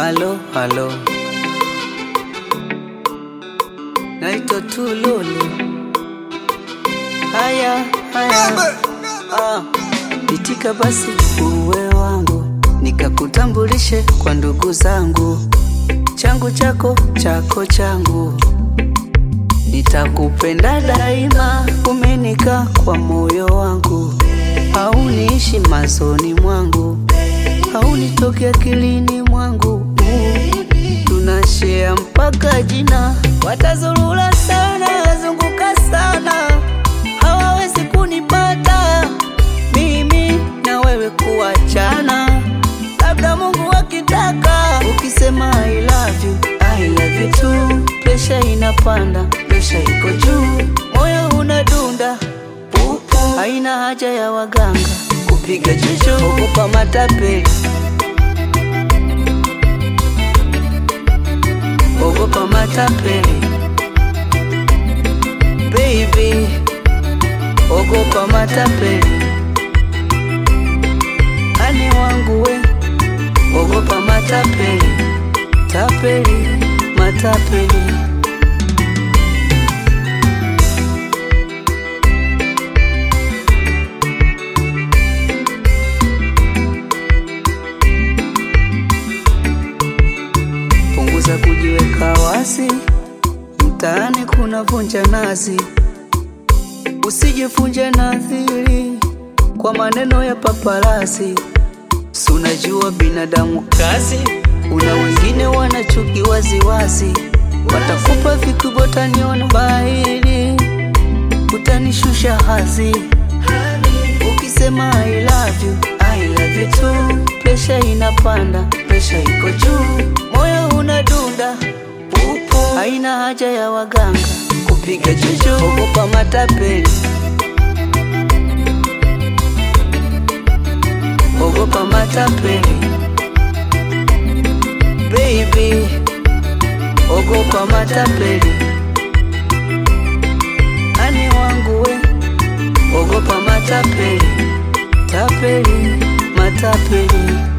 Halo, halo, naitwa Tululu. Haya, haya, ah, itika basi uwe wangu, nikakutambulishe kwa ndugu zangu, changu chako, chako changu, nitakupenda daima, umenika kwa moyo wangu, hauniishi mazoni mwangu haunitoke akilini mwangu, tunashare mpaka jina. Watazurura sana, wazunguka sana, hawawezi kunipata mimi na wewe kuachana, labda Mungu akitaka. Ukisema I love you, I love you too, presha inapanda, presha iko juu, moyo unadunda pupu, haina haja ya waganga kupiga jicho, ogopa matapeli ogopa matapeli baby, ogopa matapeli ani wangu we, ogopa matapeli tapeli matapeli punguza kujiweka wazi, mtaani kuna vunja nazi, usijifunje nadhiri kwa maneno ya paparazi. Si unajua binadamu kazi, una wengine wanachuki waziwazi, watakupa vikubwa, utaniona bahili, utanishusha hazi. Ukisema I love you, I love you too, presha inapanda, presha iko juu, moyo unadunda pupu, haina haja ya waganga kupiga jicho, ogopa matapeli, ogopa matapeli baby, ogopa matapeli ani wangu we, ogopa matapeli tapeli matapeli